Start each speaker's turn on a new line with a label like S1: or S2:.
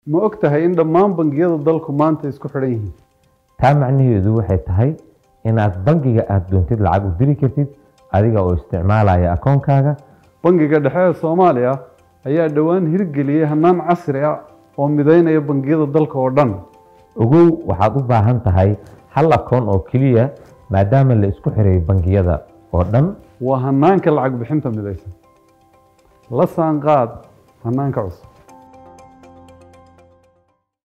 S1: ma og tahay in dhammaan bangiyada dalku maanta isku xidhan yihiin
S2: taa macnaheedu waxay tahay inaad bangiga aad doontid lacag u diri kartid adiga oo isticmaalaya akoonkaaga
S1: bangiga dhexe ee soomaaliya ayaa dhowaan hirgeliyey hannaan casri ah oo mideynaya bangiyada dalka oo dhan
S2: ogow waxaad u baahan tahay hal akoon oo keliya maadaama la isku xiray bangiyada oo dhan
S1: waa hannaanka lacag bixinta midaysan la saanqaad hannaanka cusub